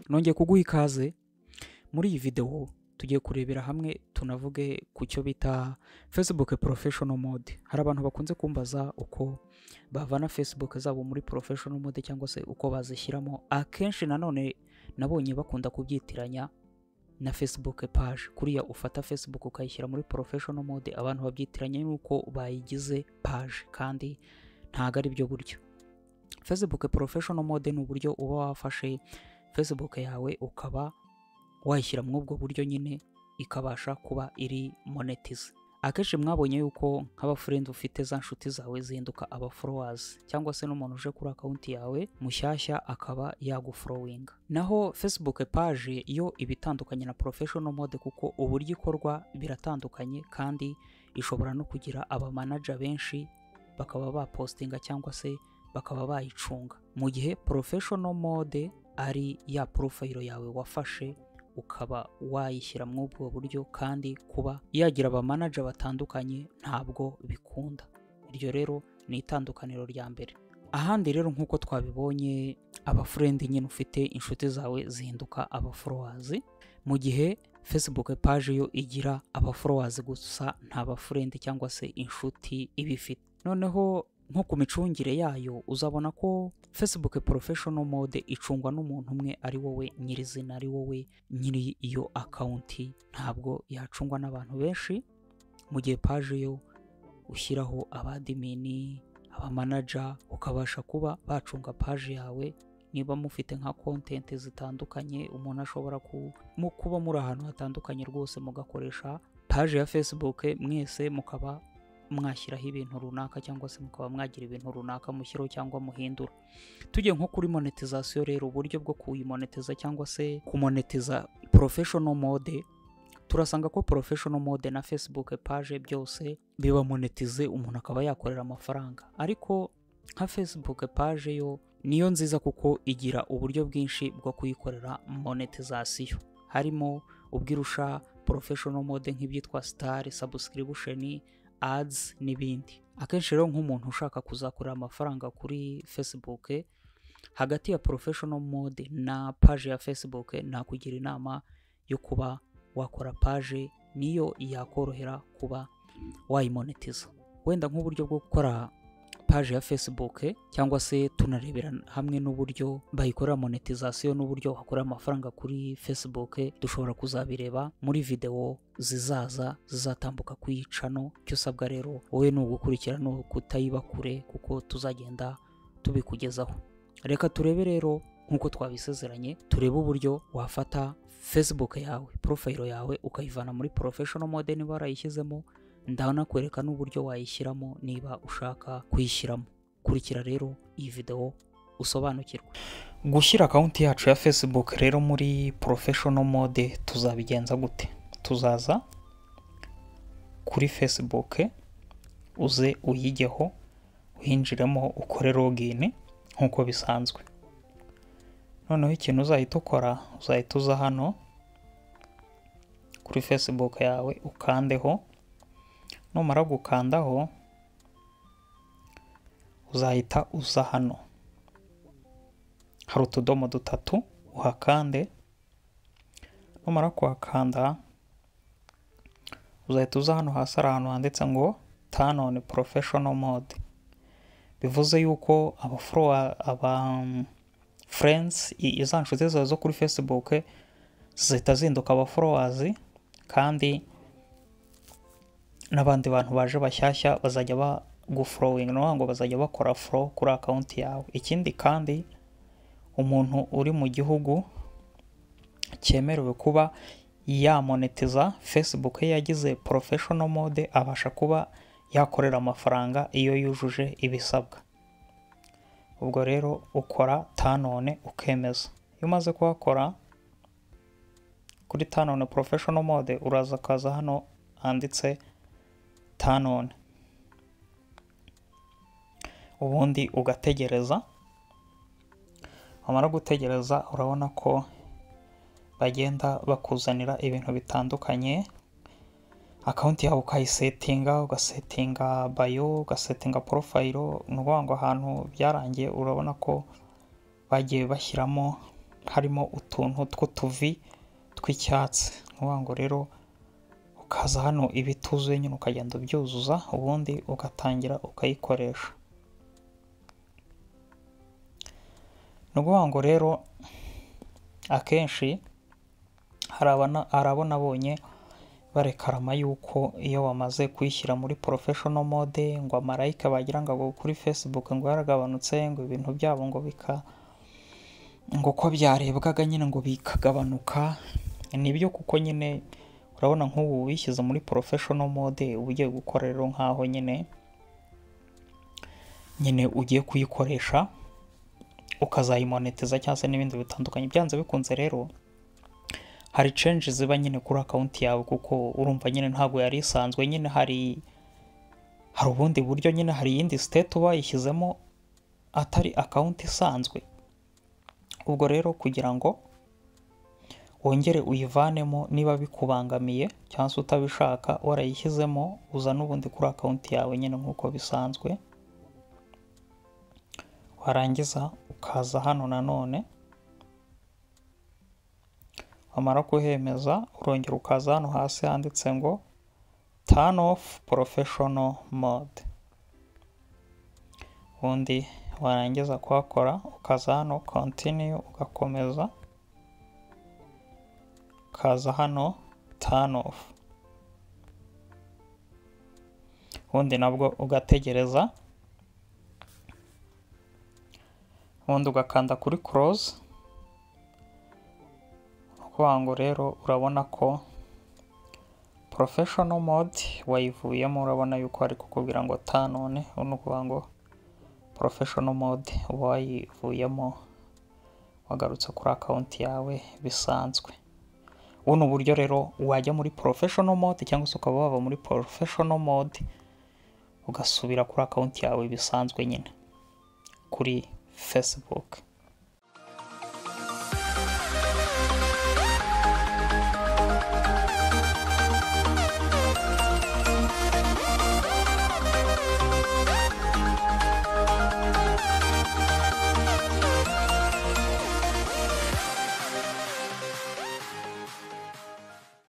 nongeye kuguha ikaze muri iyi videwo tugiye kurebera hamwe tunavuge ku cyo bita facebook professional mode hari abantu bakunze kumbaza uko bavana facebook zabo muri professional mode cyangwa se uko bazishyiramo akenshi nanone nabonye bakunda kubyitiranya na facebook page kuriya ufata facebook ukayishyira muri professional mode abantu babyitiranya n'uko bayigize page kandi ntabwo ari byo buryo facebook professional mode ni uburyo uba wafashe facebook yawe ukaba wayishyira muri ubwo buryo nyine ikabasha kuba iri monetize akenshi mwabonye yuko nk'abafurendi ufite za nshuti zawe zihinduka abaforowazi cyangwa se n'umuntu uje kuri akawunti yawe mushyashya akaba yaguforowinga naho facebook page yo iba itandukanye na professional mode kuko uburyo ikorwa biratandukanye kandi ishobora no kugira abamanaja benshi bakaba bapostinga cyangwa se bakaba bayicunga mu gihe professional mode ari ya porofayiro yawe wafashe ukaba wayishyira muri ubwo buryo kandi kuba yagira abamanaja batandukanye ntabwo bikunda iryo rero ni itandukaniro rya mbere ahandi rero nk'uko twabibonye abafurendi nyine ufite inshuti zawe zihinduka abaforowazi mu gihe facebook page yo igira abaforowazi gusa nta bafurendi cyangwa se inshuti iba ifite noneho nko ku micungire yayo uzabona ko facebook professional mode icungwa n'umuntu umwe ari wowe nyirizina ari wowe nyiri iyo akawunti ntabwo yacungwa n'abantu benshi mu gihe paje yo ushyiraho abadimini abamanaja ukabasha kuba bacunga paje yawe niba mufite nka kontenti zitandukanye umuntu ashobora ku- mu- kuba muri ahantu hatandukanye rwose mugakoresha paje ya facebook mwese mukaba mwashyiraho ibintu runaka cyangwa se mukaba mwagira ibintu runaka mushyiraho cyangwa muhindura tujye nko kuri monetization rero uburyo bwo kuyimonetiza cyangwa se kumonetiza professional mode turasanga ko professional mode na facebook page byose biba monetize umuntu akaba yakorera amafaranga ariko nka facebook page yo niyo nziza kuko igira uburyo bwinshi bwo kuyikorera monetization harimo ubwirusha professional mode nk'ibyitwa star subscription ads n'ibindi akenshi rero nk'umuntu ushaka kuzakorera amafaranga kuri facebook hagati ya professional mode na page ya facebook nakugira inama yo kuba wakora page niyo yakorohera kuba wayimonetiza wenda nk'uburyo bwo gukora paje ya facebook cyangwa se tunarebera hamwe n'uburyo bayikorera monetization n'uburyo wakorera amafaranga kuri facebook dushobora kuzabireba muri videwo zizaza zizatambuka kuri iyi cano icyo usabwa rero wowe ni ugukurikira ni ukutayiba kure kuko tuzagenda tubikugezaho reka turebe rero nk'uko twabisezeranye turebe uburyo wafata facebook yawe porofayiro yawe ukayivana muri professional mode niba warayishyizemo ndanakwereka n'uburyo wayishyiramo niba ushaka kuyishyiramo kurikira rero iyi videwo usobanukirwe gushyira akawunti yacu ya facebook rero muri professional mode tuzabigenza gute tuzaza kuri facebook uze uyijyeho winjiremo ukore login nk'uko bisanzwe noneho ikintu uzahita ukora uzahita uza hano kuri facebook yawe ukandeho numara gukandaho uzahita uza hano hari utudomo dutatu uhakande numara kuhakanda uzahita uza hano hasi hari ahantu handitse ngo turn on professional mode bivuze yuko abaforowa aba friends i- iza nshuti zawe zo kuri facebook zihita zihinduka abaforowazi kandi n'abandi bantu baje bashyashya bazajya bagufurowinga ni ukuvuga ngo bazajya bakora furo kuri akawunti yawe ikindi kandi umuntu uri mu gihugu cyemerewe kuba yamonetiza facebook ye yagize professional mode abasha kuba yakorera amafaranga iyo yujuje ibisabwa ubwo rero ukora tanone ukemeza iyo umaze kuhakora kuri tanone professional mode uraza ukaza hano handitse tanone ubundi ugategereza wamara gutegereza urabona ko bagenda bakuzanira ibintu bitandukanye akawunti yawe ukayisetinga ugasetinga bayo ugasetinga porofayiro ni ukuvuga ngo ahantu byarangiye urabona ko bagiye bashyiramo harimo utuntu tw'utuvi tw'icyatsi nk'uvuga ngo rero ukaza hano ibituzuye nyine ukagenda ubyuzuza ubundi ugatangira ukayikoresha ni ukuvuga ngo rero akenshi hari abo nabonye barekarama yuko iyo bamaze kuyishyira muri porofeshono mode ngo amarayika bagira ngo kuri facebook ngo yaragabanutse ngo ibintu byabo ngo bika ngo uko byarebwaga nyine ngo bikagabanuka nibyo kuko nyine urabona nk'ubu wishyize muri porofeshono mode uba ugiye gukora rero nk'aho nyine nyine ugiye kuyikoresha ukazayimoneteza cyangwa se n'ibindi bitandukanye byanze bikunze rero hari cenje ziba nyine kuri akawunti yawe kuko urumva nyine ntabwo yari isanzwe nyine hari hari ubundi buryo nyine hari iyindi siteti uba wayishyizemo atari akawunti isanzwe ubwo rero kugira ngo wongere uyivanemo niba bikubangamiye cyangwa se utabishaka warayishyizemo uza n'ubundi kuri akawunti yawe nyine nk'uko bisanzwe warangiza ukaza hano nanone wamara kuhemeza urongera ukaza hano hasi handitse ngo turn off professional mode ubundi warangiza kuhakora ukaza hano continue ugakomeza ukaza hano turn off ubundi nabwo ugategereza ubundi ugakanda kuri close ukuvuga ngo rero urabona ko professional mode wayivuyemo urabona yuko ari kukubwira ngo ta none ni ukuvuga ngo professional mode uba wayivuyemo wagarutse kuri akawunti yawe bisanzwe buno buryo rero wajya muri professional mode cyangwa se ukaba wava muri professional mode ugasubira kuri akawunti yawe bisanzwe nyine kuri facebook